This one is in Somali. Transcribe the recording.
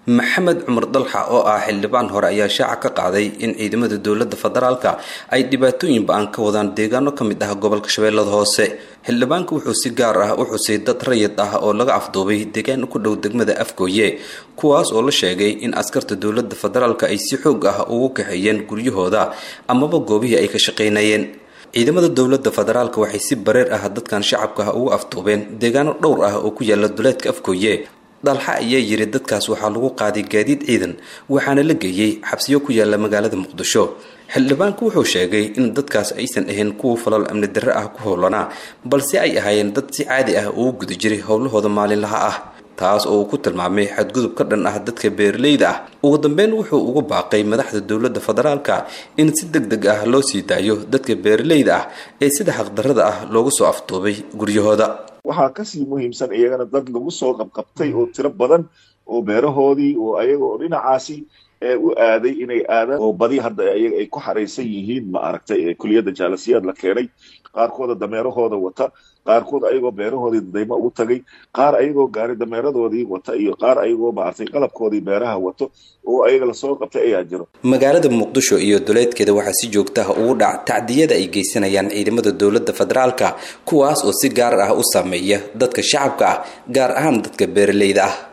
maxamed cumar dalxa oo ah xildhibaan hore ayaa shaaca ka qaaday in ciidamada dowladda federaalka ay dhibaatooyin ba-an ka wadaan deegaano ka mid ah gobolka shabeellada hoose xildhibaanka wuxuu si gaar ah u xusay dad rayid ah oo laga afduubay deegaan ku dhow degmada afgooye kuwaas oo la sheegay in askarta dowladda federaalka ay si xoog ah ugu kaxeeyeen guryahooda amaba goobihii ay ka shaqaynayeen ciidamada dowladda federaalka waxay si bareer ah dadkan shacabka ah ugu afduubeen deegaano dhowr ah oo ku yaala duleedka afgooye dalxa ayaa yiri dadkaas waxaa lagu qaaday gaadiid ciidan waxaana la geeyey xabsiyo ku yaala magaalada muqdisho xildhibaanku wuxuu sheegay in dadkaas aysan ahayn kuwa falal amni darre ah ku howlanaa balse ay ahaayeen dad si caadi ah ugu guda jiray howlahooda maalinlaha ah taas oo uu ku tilmaamay xadgudub ka dhan ah dadka beeraleyda ah ugu dambeyn wuxuu ugu baaqay madaxda dowladda federaalka in si deg deg ah loo sii daayo dadka beeraleyda ah ee sida xaqdarrada ah loogu soo afduubay guryahooda waxaa kasii muhiimsan iyagana dad lagu soo qabqabtay oo tiro badan oo beerahoodii oo ayaga oo dhinacaasi u aaday inay aadaan oo badi hadda ayaga ay ku xaraysan yihiin ma aragtay kuliyadda jaalasiyaad la keenay qaarkooda dameerahooda wata qaarkood ayagoo beerahoodii dadaymo ugu tagay qaar ayagoo gaari dameeradoodii wata iyo qaar ayagoo maaragtay qalabkoodii beeraha wato oo ayaga lasoo qabtay ayaa jiro magaalada muqdisho iyo duleedkeeda waxaa si joogta ah ugu dhac tacdiyada ay geysanayaan ciidamada dowladda federaalka kuwaas oo si gaar ah u saameeya dadka shacabka ah gaar ahaan dadka beeraleyda ah